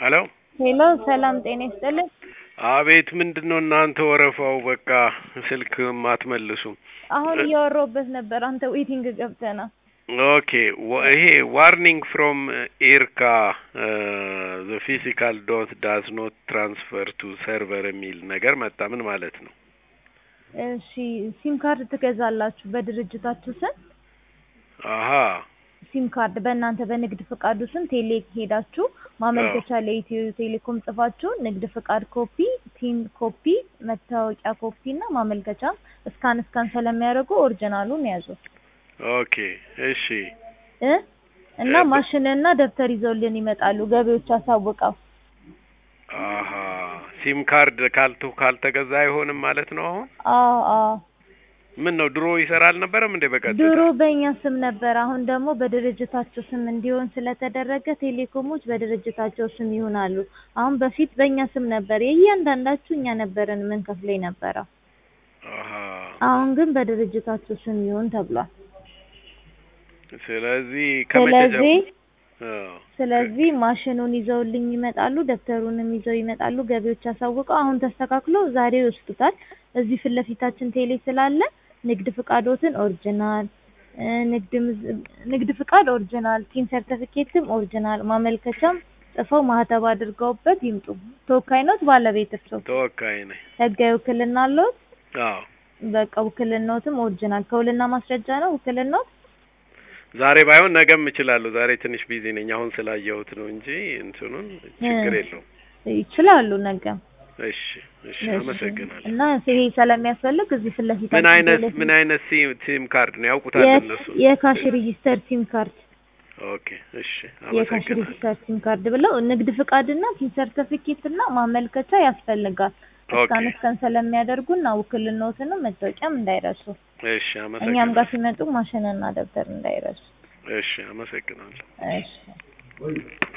ሄሎ ሄሎ ሰላም ጤና ይስጥልኝ። አቤት ምንድን ነው እናንተ ወረፋው? በቃ ስልክ አትመልሱም። አሁን እያወራሁበት ነበር፣ አንተ ዌቲንግ ገብተህ ነው። ኦኬ ወ- ይሄ ዋርኒንግ ፍሮም ኤርካ ዘ ፊዚካል ዶት ዳዝ ኖት ትራንስፈር ቱ ሰርቨር የሚል ነገር መጣ። ምን ማለት ነው? እሺ ሲም ካርድ ትገዛላችሁ በድርጅታችሁ ስም አሀ ሲም ካርድ በእናንተ በንግድ ፍቃዱ ስም ቴሌ ሄዳችሁ ማመልከቻ ለኢትዮ ቴሌኮም ጽፋችሁ ንግድ ፍቃድ ኮፒ፣ ቲን ኮፒ፣ መታወቂያ ኮፒ እና ማመልከቻ እስካን እስካን ስለሚያደርጉ ኦሪጂናሉን ያዙ ኦኬ እሺ እ እና እ- ማሽንና ደብተር ይዘውልን ይመጣሉ። ገቢዎች አሳውቀው አሀ ሲም ካርድ ካልቱ ካልተገዛ አይሆንም ማለት ነው። አሁን አዎ አዎ ምን ነው ድሮ ይሰራ አልነበረም እንዴ? በቀጥታ ድሮ በእኛ ስም ነበር። አሁን ደግሞ በድርጅታቸው ስም እንዲሆን ስለተደረገ ቴሌኮሞች በድርጅታቸው ስም ይሆናሉ። አሁን በፊት በእኛ ስም ነበር፣ የእያንዳንዳችሁ እኛ ነበርን ምን ከፍለኝ ነበረው። አሀ አሁን ግን በድርጅታቸው ስም ይሁን ተብሏል። ስለዚህ ከመቼ ስለዚህ ጀምሮ አዎ። ስለዚህ ማሽኑን ይዘውልኝ ይመጣሉ፣ ደብተሩንም ይዘው ይመጣሉ። ገቢዎች አሳውቀው አሁን ተስተካክሎ ዛሬ ይወስዱታል። እዚህ ፊት ለፊታችን ቴሌ ስላለ ንግድ ፍቃዶትን ኦሪጂናል እ ንግድ ምዝ- ንግድ ፍቃድ ኦሪጂናል፣ ቲን ሰርተፊኬትም ኦሪጂናል፣ ማመልከቻም ጽፈው ማህተብ አድርገውበት ይምጡ። ተወካይ ኖት ባለቤት እርስዎ ተወካይ ነኝ። ህጋዊ ውክልና አለዎት? አዎ በቃ ውክልናዎትም ኦሪጂናል ከውልና ማስረጃ ነው ውክልናዎት? ዛሬ ባይሆን ነገም እችላለሁ። ዛሬ ትንሽ ቢዚ ነኝ። አሁን ስላየሁት ነው እንጂ እንትኑን ችግር እ የለውም። ይችላሉ ነገም እሺ እሺ፣ እሺ። አመሰግናለሁ። እና ይሄ ስለሚያስፈልግ እዚህ ፊት ምን ለፊታችን አይነት ቴሌ ምን አይነት ሲም ሲም ካርድ ነው ያውቁታል የ- እነሱ? የካሽ ሪጂስተር ሲም ካርድ ኦኬ እሺ፣ የካሽ አመሰግናለሁ። ሪጂስተር ሲም ካርድ ብለው ንግድ ፍቃድና ቲን ሰርተፊኬት እና ማመልከቻ ያስፈልጋል። እስካን ኦኬ እስካን ስለሚያደርጉና ውክልናዎትንም መታወቂያም እንዳይረሱ። እሺ፣ እኛም አመሰግናለሁ። ጋር ሲመጡ ማሽንና ደብተር እንዳይረሱ። እሺ፣ አመሰግናለሁ። እሺ